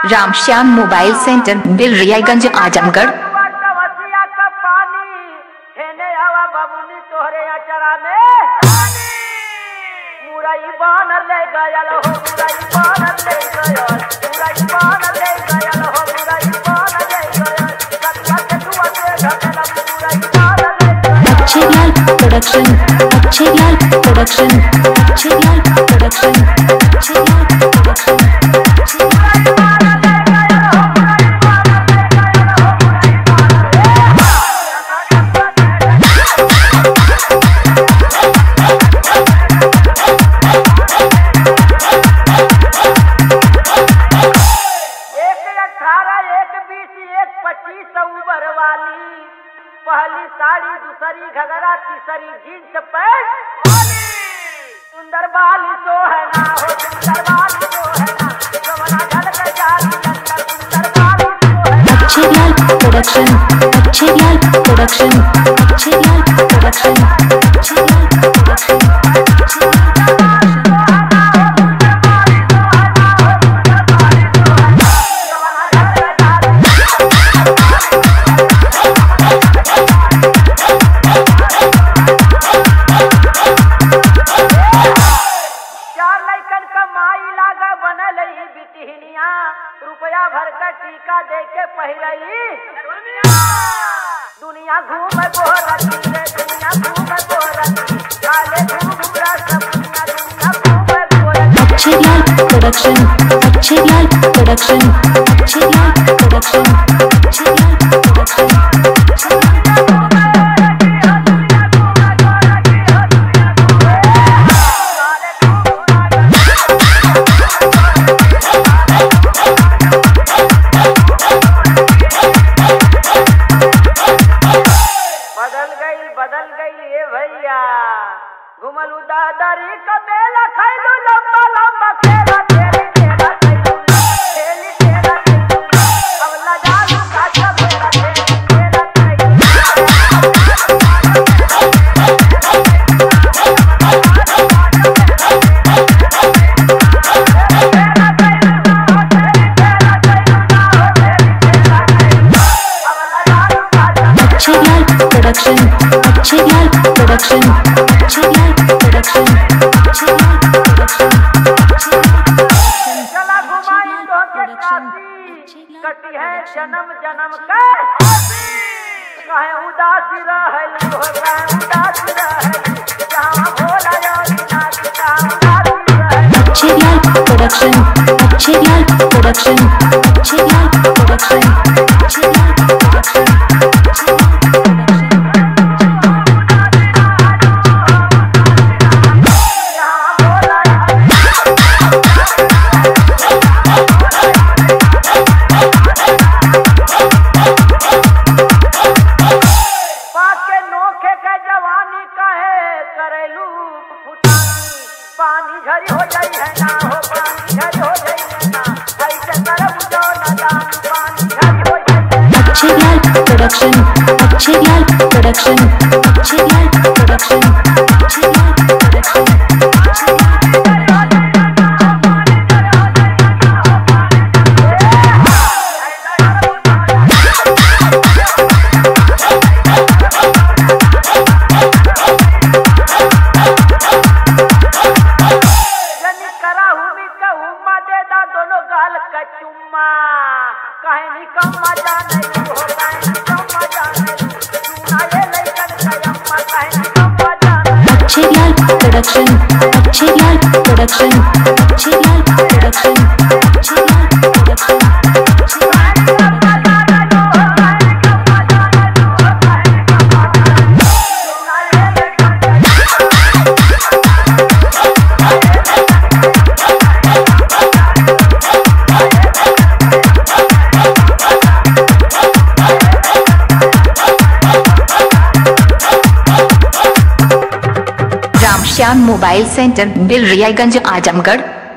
Ram Shyam mobile centre Bilariyaganj Azamgarh वसिया का पानी हेने हवा बबुनी तोहरे अचरा में मुरई बान ले गयल हो मुरई बान ले गयल मुरई बान ले गयल हो मुरई बान ले गयल कटिया के दुआ से ढकल मुरई बान ले गयल अच्छे Lal production Achhe Lal production Achhe Lal production Achhe Lal production एक अठारह एक बीस एक पच्चीस उबर वाली पहली साड़ी दूसरी घगरा तीसरी जींस पैंट सुंदर बाली तो है ना हो सुंदर बाली तो है ना जवना झलक जाली अंदर सुंदर बाली तो है ना अच्छे Lal production Achhe Lal production Achhe Lal production Achhe Lal production चार लैकन का माई लागा बनल ही बिटिहनिया रुपया भर का टीका दे के पहिरई दुनिया घूम गोरती रे दुनिया घूम गोरती काले घूम घूमरा सब दुनिया दुनिया घूम गोरती अच्छे Lal production Achhe Lal production Achhe Lal production Achhe Lal production बदल गई बदल गई ये भैया घुमलू दादरी का मेला खैलू लंबा लंबा खेला खेली खेला खैलू खेली खेला खैलू अब लजालू काचा मेरा खेली खेला खैलू अच्छे Lal production Achhe Lal production Achhe Lal production Achhe Lal production चला घुमाई तो के काशी कटी है जन्म जन्म का कहे उदासी रहलू हो कहे उदासी रहलू जहाँ भोला योगी नाथ जहाँ उदासी रहलू अच्छे Lal production Achhe Lal production Achhe Lal production Achhe Lal production जहाँ भोला योगी पाके नोखे के जवानी कहे करेलू फुटानी पानी झरी हो जाई है ना हो पानी झरी हो जाई है ना ऐसे करब जो नदान पानी झरी हो जाई है ना। अच्छे Lal production Achhe Lal production Achhe Lal production Achhe Lal production जनी करा हुमी का हुम्मा दे दा दोनों गाल का चुम्मा कहे नी कम मजा नहीं हो कहे नी कम मजा नहीं सुना ये लइकन का अम्मा कहे नी कम मजा नहीं अच्छे Lal production Achhe Lal production Achhe Lal production Achhe Lal production Ramshyam mobile centre Bilariyaganj Azamgarh